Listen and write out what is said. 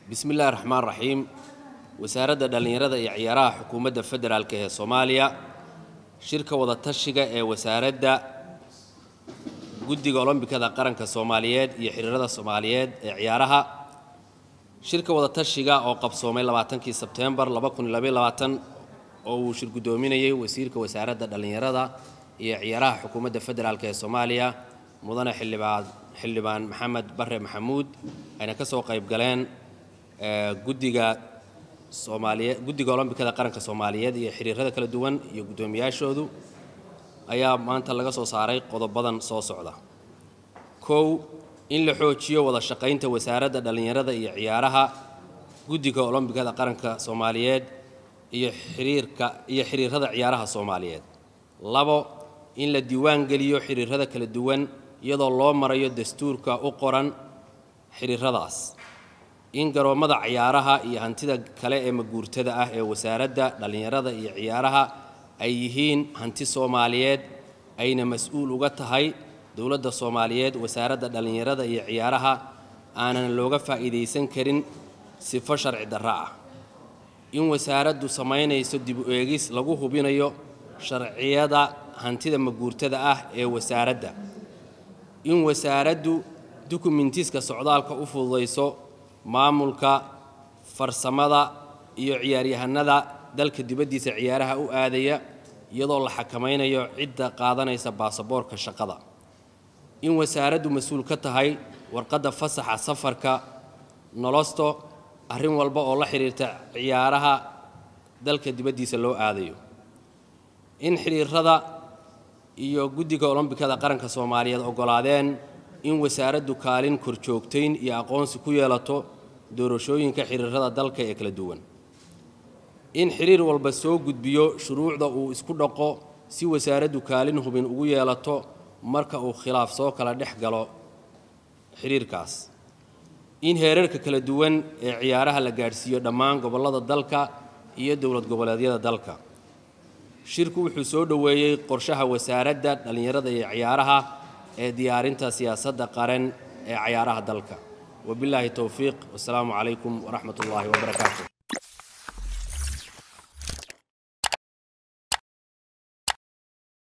bismi illaahi raxmaan raxiim wasaaradda dhallinyarada iyo ciyaaraha xukuumadda federaalk ee soomaaliya shirka wadatashiga ee wasaaradda guddiga olombikada qaranka soomaaliyeed iyo xiriirada soomaaliyeed ee ciyaaraha shirka wadatashiga oo qabsoomay labaatankii sebteembar oo uu shir guddoominayay wasiirka wasaaradda dhallinyarada iyo ciyaaraha xukuumadda federaalk ee soomaaliya mudane xildhibaan xildhibaan maxamed bare maxamuud ayna ka soo qayb galeen guddiga soomaaliyeed guddiga olombikada qaranka soomaaliyeed iyo xiriirada kala duwan iyo guddoomiyaashoodu ayaa maanta laga soo saaray qodobadan soo socda kow in la xoojiyo wada shaqaynta wasaaradda dhallinyarada iyo ciyaaraha guddiga olombikada qaranka soomaaliyeed iyo xiriirka iyo xiriirada ciyaaraha soomaaliyeed labo in la diiwaan geliyo xiriirada kala duwan iyadoo loo marayo dastuurka u qoran xiriiradaas in garoommada ciyaaraha iyo hantida kale ee maguurtada ah ee wasaaradda dhallinyarada iyo ciyaaraha ay yihiin hanti soomaaliyeed ayna mas-uul uga tahay dowladda soomaaliyeed wasaaradda dhallinyarada iyo ciyaaraha aanan looga faa'iidaysan karin sifo sharci darro ah in wasaaraddu samaynayso dib u eegis lagu hubinayo sharciyada hantida maguurtada ah ee wasaaradda in wasaaraddu dukumentiska socdaalka u fududayso maamulka farsamada iyo ciyaaryahanada dalka dibaddiisa ciyaaraha u aadaya iyadoo la xakamaynayo cidda qaadanaysa baasaboorka shaqada in wasaaraddu mas-uul ka tahay warqadda fasaxa safarka nolosto arrin walba oo la xidhiirta ciyaaraha dalka dibaddiisa loo aadayo in xidhiirada iyo guddiga olombikada qaranka soomaaliyeed oggolaadeen in wasaaraddu kaalin korjoogtayn iyo aqoonsi ku yeelato doorashooyinka xiriirada dalka ee kala duwan in xiriir walba soo gudbiyo shuruucda uu isku dhaqo si wasaaraddu kaalin hubin ugu yeelato marka uu khilaaf soo kala dhex galo xiriirkaas in heerarka kala duwan ee ciyaaraha la gaadhsiiyo dhammaan gobollada dalka iyo dowlad goboleedyada dalka shirku wuxuu soo dhoweeyey qorshaha wasaaradda dhallinyarada iyo ciyaaraha ee diyaarinta siyaasadda qaran ee cayaaraha dalka wabilaahi towfiiq wasalaamu calaykum waraxmat ullaahi wabarakaatu